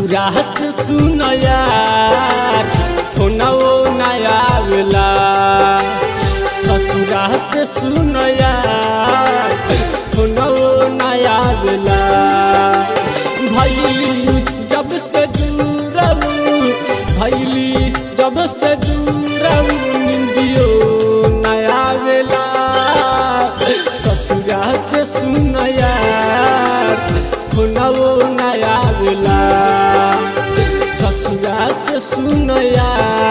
ससुरात सुनया फोनवो नया आवेला ससुरात सुनया फोनवो नया आवेला भैली जब से दूरऊ भैली जब से दूरऊ निंदियो नया आवेला ससुरात सुनया फोनवो नया आवेला ससुरात सुनया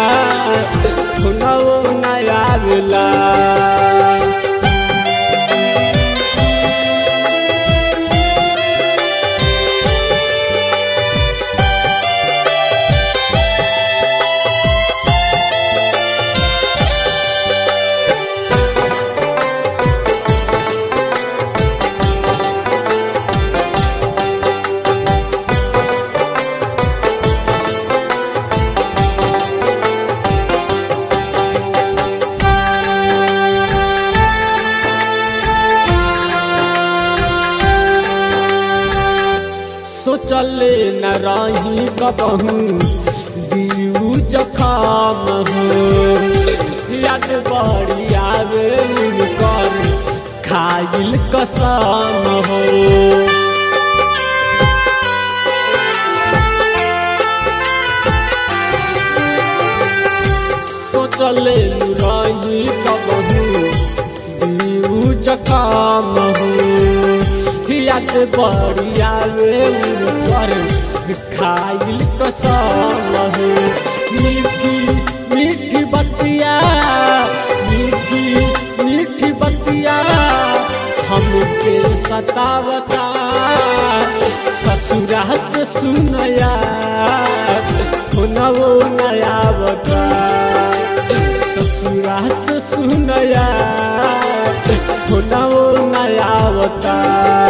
फोनवो नया आवेला सोचले न रही कबहू दियू जखाम हो याद बड़ी आवे कर खाइल कसम हो सोचले न रही कबहू दियू जखाम हो याद बड़ी आवे पर खाइल कसम हो मीठी मीठी बतिया मीठी मीठी बतिया हमके सतावता ससुरात सुनया फोनवो नया बता ससुरात सुनया फोनवो नया बता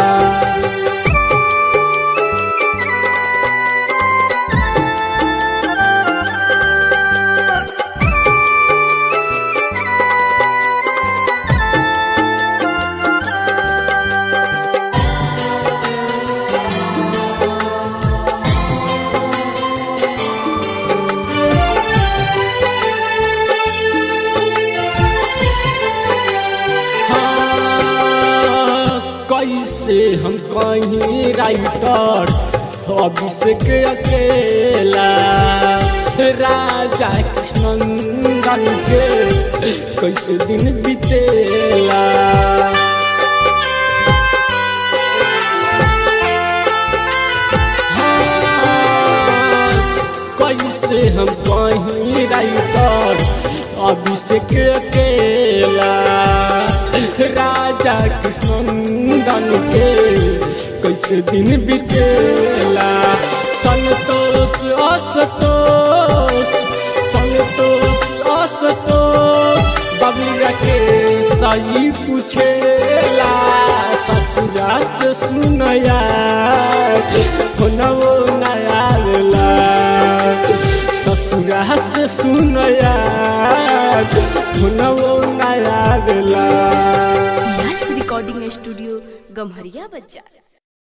कैसे हम कहीं राइटर अभिषेक अकेला राजा कृष्णनंदन के कैसे दिन बीतेला कैसे हम कहीं राइटर अभिषेक अकेला राजा कृष्णनंदन के कैसे दिन बीतेला संतोष असतोष संतोष असतोष बबीरा के सही पूछेला ससुरात सुनया फोनवो नया आवेला ससुरात सुनया फोनवो नया आवेला यस रिकॉर्डिंग स्टूडियो गम्हरिया बच्चा